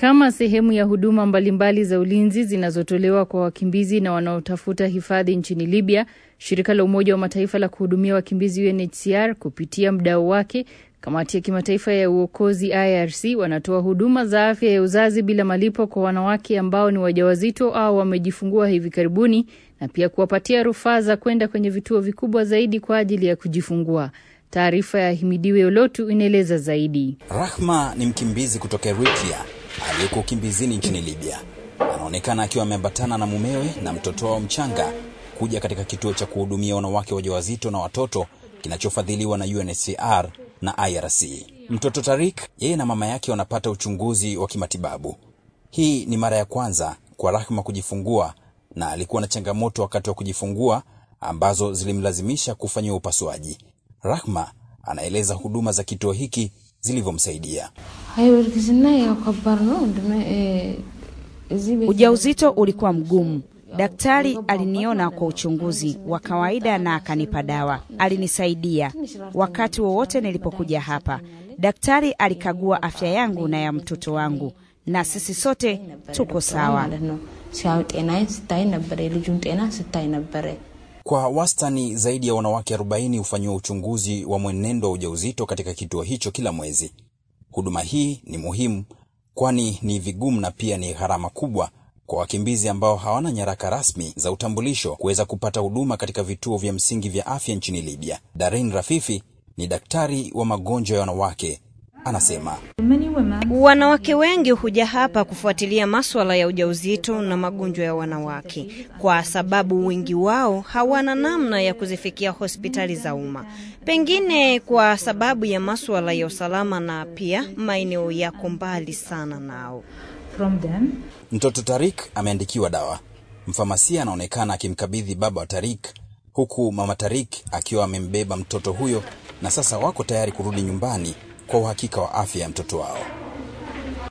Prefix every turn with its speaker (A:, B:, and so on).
A: Kama sehemu ya huduma mbalimbali za ulinzi zinazotolewa kwa wakimbizi na wanaotafuta hifadhi nchini Libya, shirika la Umoja wa Mataifa la kuhudumia wakimbizi UNHCR kupitia mdau wake kamati ya kimataifa ya uokozi IRC wanatoa huduma za afya ya uzazi bila malipo kwa wanawake ambao ni wajawazito au wamejifungua hivi karibuni na pia kuwapatia rufaa za kwenda kwenye vituo vikubwa zaidi kwa ajili ya kujifungua. Taarifa ya Himidiwe Olotu inaeleza zaidi.
B: Rahma ni mkimbizi kutoka Eritrea aliyeko ukimbizini nchini Libya. Anaonekana akiwa ameambatana na mumewe na mtoto wao mchanga kuja katika kituo cha kuhudumia wanawake wajawazito na watoto kinachofadhiliwa na UNHCR na IRC. Mtoto Tarik, yeye na mama yake wanapata uchunguzi wa kimatibabu. Hii ni mara ya kwanza kwa Rahma kujifungua na alikuwa na changamoto wakati wa kujifungua ambazo zilimlazimisha kufanyiwa upasuaji. Rahma anaeleza huduma za kituo hiki zilivyomsaidia.
C: Ujauzito ulikuwa mgumu. Daktari aliniona kwa uchunguzi wa kawaida na akanipa dawa. Alinisaidia wakati wowote nilipokuja hapa. Daktari alikagua afya yangu na ya mtoto wangu, na sisi sote tuko sawa.
B: Kwa wastani zaidi ya wanawake 40 hufanyiwa uchunguzi wa mwenendo wa ujauzito katika kituo hicho kila mwezi. Huduma hii ni muhimu, kwani ni vigumu na pia ni gharama kubwa kwa wakimbizi ambao hawana nyaraka rasmi za utambulisho kuweza kupata huduma katika vituo vya msingi vya afya nchini Libya. Darin Rafifi ni daktari wa magonjwa ya wanawake, anasema
D: wanawake wengi huja hapa kufuatilia maswala ya ujauzito na magonjwa ya wanawake, kwa sababu wengi wao hawana namna ya kuzifikia hospitali za umma, pengine kwa sababu ya maswala ya usalama na pia maeneo yako mbali sana nao.
E: From them.
B: Mtoto Tarik ameandikiwa dawa. Mfamasia anaonekana akimkabidhi baba wa Tarik, huku mama Tarik akiwa amembeba mtoto huyo, na sasa wako tayari kurudi nyumbani kwa uhakika wa afya ya mtoto wao.